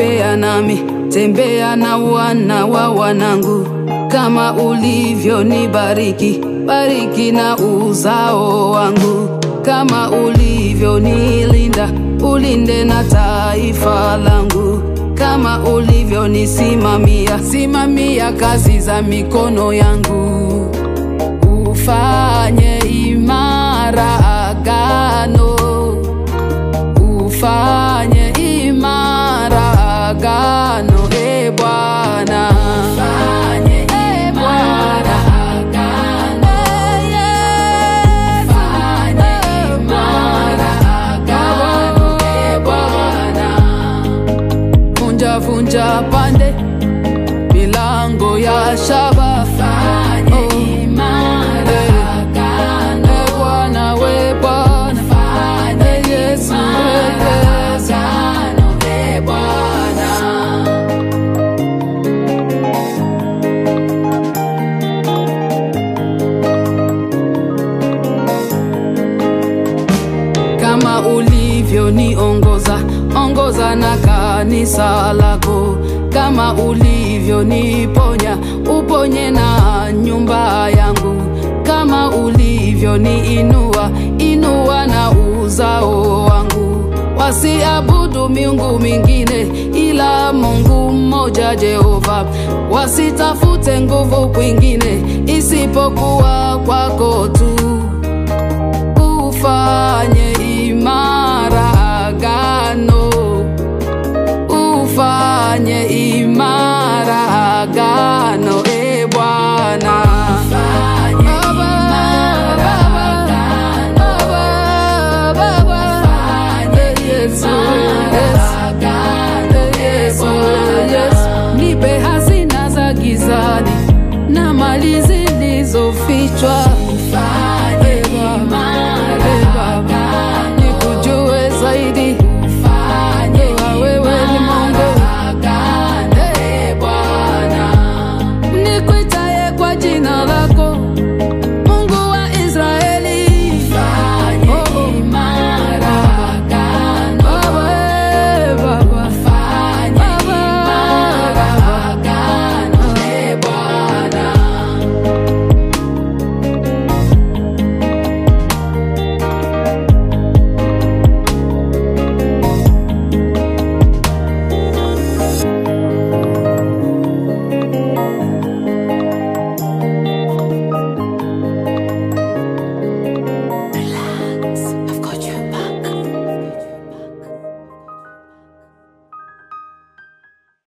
tembea nami, tembea na wana wa wanangu, kama ulivyonibariki, bariki na uzao wangu, kama ulivyonilinda, ulinde na taifa langu, kama ulivyonisimamia, simamia kazi za mikono yangu, ufanye imara agano ufanye imara agano e Bwana, ufanye imara agano, ufanye imara agano e Bwana, vunja vunja pande milango ya shaba, fanye imara agano e Bwana, we Bwana, fanye Yesu agano e Bwana. kama ulivyoniongoza ongoza na kanisa lako, kama ulivyoniponya uponye na nyumba yangu, kama ulivyoniinua inua na uzao wangu, wasiabudu miungu mingine ila Mungu mmoja Jehova, wasitafute nguvu kwingine isipokuwa kwako tu ufanye imara agano, ufanye imara